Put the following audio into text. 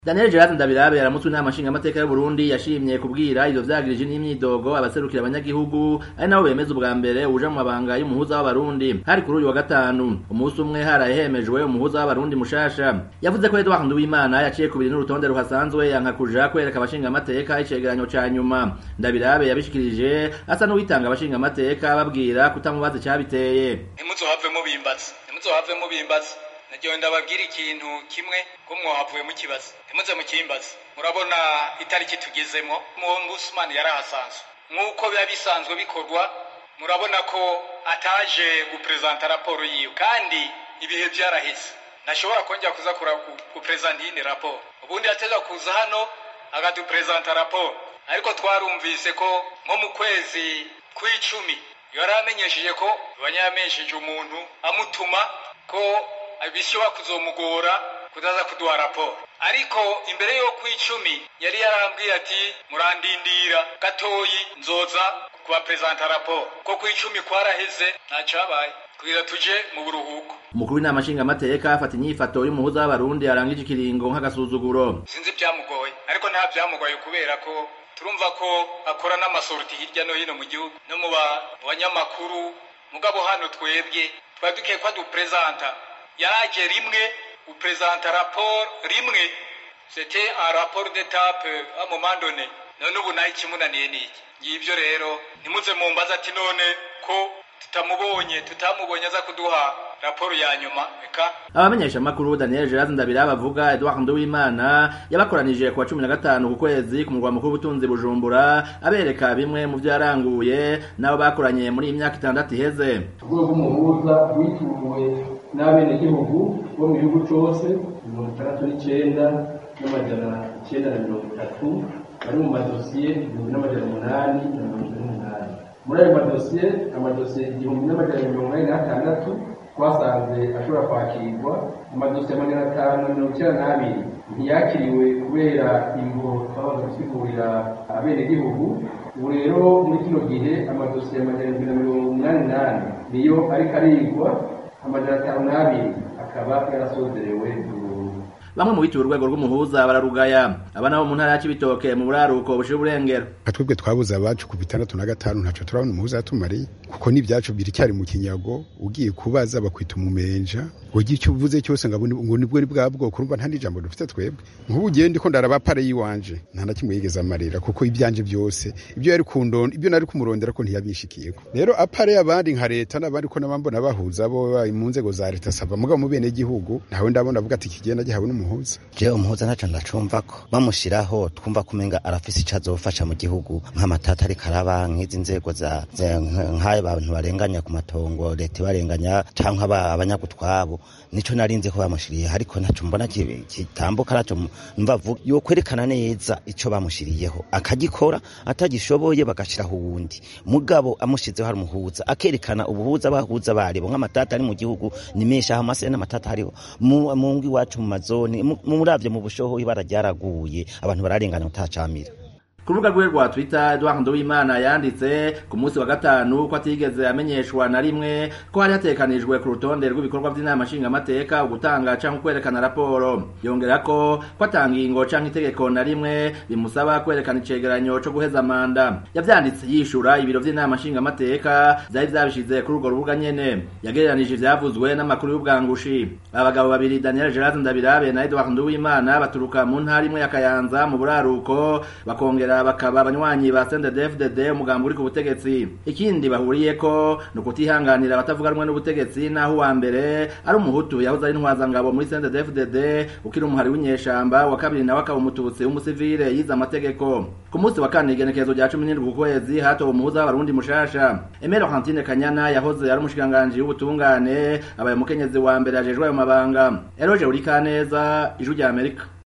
Daniel Gerard Ndabirabe yaramutse inama nshingamateka y'Uburundi yashimye kubwira ivyo vyagirije n'imyidogo abaserukira abanyagihugu ari nabo bemeza ubwa mbere uja mu mabanga y'umuhuza w'abarundi hari kuri uyu wa gatanu umunsi umwe haraye hemejwe umuhuza w'abarundi mushasha yavuze ko Edouard Nduwimana yaciye kubiri n'urutonde ruhasanzwe yanka kuja kwereka abashingamateka icegeranyo ca nyuma Ndabirabe yabishikirije asa n'uwitanga abashingamateka babwira kutamubaza icabiteye ntimuzohave mubimbaza ntimuzohave mubimbaza nagiye ndababwira ikintu kimwe ko mwahavuye mukibaza ntimuze mukimbaza murabona itariki tugezemo Musumani yari ahasanzwe nk'uko biba bisanzwe bikorwa murabona ko ataje guprezanta raporo yiwe kandi ibihe vyaraheze ntashobora kongera kuza guprezanta iyindi raporo ubundi yateza kuza hano akaduprezanta raporo ariko twarumvise ko nko mu kwezi kw'icumi yari amenyesheje ko yamenyesheje umuntu amutuma ko bishobora kuzomugora kudaza kuduha raporo ariko imbere yo kw'icumi yari yarambwiye ati murandindira gatoyi nzoza kubaprezanta raporo ko kw'icumi kwaraheze ntacabaye kugira tuje mu buruhuko umukuru w'inama nshingamateka afata inyifato y'umuhuza w'abarundi arangije ikiringo nk'agasuzuguro sinzi vyamugoye ariko nta vyamugoye kubera ko turumva ko akora n'amasorti hirya no hino mu gihugu no mu banyamakuru mugabo hano twebwe twari dukwiye ko aduprezanta yaraje rimwe uprezanta rapport rimwe c'était un rapport d'étape à un moment donné none ubu nayo ikimunaniye niki ngivyo rero ntimuze mumbaza ati none ko tutamubonye tutamubonye aza kuduha raporo ya nyuma eka abamenyesha makuru Daniel Gerard Ndabirabe avuga Edouard Nduwimana yabakoranije kuwa cumi na gatanu ku kwezi ku murwa mukuru w'ubutunzi Bujumbura abereka bimwe mu vyo yaranguye nabo bakoranye muri iyi myaka itandatu iheze urwego rw'umuhuza rwituwe n'abenegihugu bo mu gihugu cose mirongo itandatu n'icenda n'amajana icenda na mirongo itatu bari mu madosiye igihumbi n'amajana umunani na mirongo ine n'umunani muri ayo madosiye amadosiye igihumbi n'amajana mirongo ine n'atandatu twasanze ashobora kwakirwa amadosiye amajana atanu na mirongo icyenda n'abiri ntiyakiriwe kubera imvo twabanza gusigurira abenegihugu ubu rero muri kino gihe amadosiye amajana indwi na mirongo umunani n'ane niyo ariko arigwa amajana atanu n'abiri akaba yarasozerewe bamwe mu bituye urwego rw'umuhuza bararugaya aba nabo mu ntara ya Cibitoke mu buraruko bushira uburengero twebwe twabuze abacu ku bitandatu na gatanu ntaco turabona umuhuza yatumariye kuko n'ivyacu biracyari mu kinyago ugiye kubaza bakwita umumenja ugira icyo uvuze cyose ngo ngo nibwo ni bwa bwoko urumva nta n'ijambo dufite twebwe nk'ubu ugiye ndiko ndaraba pare yiwanje nta na kimwe yigeze amarira kuko ibyanje byose ibyo yari kundonda ibyo nari kumurondera ko ntiyabishikiyeko rero apare y'abandi nka leta n'abandi ko nabambona bahuza bo mu nzego za leta sava mugabo mu bene gihugu ntawe ndabona avuga ati kigenda gihawe n'umuhuza je umuhuza ntaco ndacumva ko bamushiraho twumva kumenga arafise ico azofasha mu gihugu nk'amatata ariko araba nk'izi nzego za nk'ayo abantu barenganya ku matongo leta ibarenganya canke abanyagutwabo nico narinze ko bamushiriye ariko ntaco mbona kitambuka naco mva yo kwerekana neza ico bamushiriyeho akagikora atagishoboye bagashiraho uwundi mugabo amushizeho hari umuhuza akerekana ubuhuza bahuza baribo nk'amatata ari mu gihugu ni menshi aho amase n'amatata hariho mu ngo iwacu mu mazoni muravye mu bushoho ibara ryaraguye abantu bararengana utacamira ku rubuga rwe rwa twitter Edouard Nduwimana yanditse ku munsi wa gatanu ko atigeze amenyeshwa na rimwe ko hari hatekanijwe ku rutonde rw'ibikorwa by'inama nshingamateka ugutanga canke kwerekana raporo yongera ko ko atangingo canke itegeko na rimwe bimusaba kwerekana icegeranyo co guheza manda yavyanditse yishura ibiro vy'inama nshingamateka vyari vyabishize kuri urwo rubuga nyene yagereranije ivyavuzwe n'amakuru y'ubwangushi abagabo babiri Daniel Gerard Ndabirabe na Edouard Nduwimana baturuka mu ntara imwe ya Kayanza mu buraruko bakongera bakaba abanywanyi ba CNDD-FDD umugambi uri ku butegetsi ikindi bahuriyeko ni ukutihanganira abatavuga rumwe n'ubutegetsi naho uwa mbere ari umuhutu yahoze ari intwazangabo muri CNDD-FDD ukiri umuhari w'inyeshamba wa kabiri nawe akaba umututsi w'umusivile yize amategeko ku munsi wa kane igenekerezo rya cumi n'indwi ku kwezi hatowe umuhuza w'abarundi mushasha Emile Laurentine Kanyana yahoze ari umushikiranganji w'ubutungane abaye umukenyezi wa mbere ajejwe ayo mabanga Eroge Urikaneza ijwi rya Amerika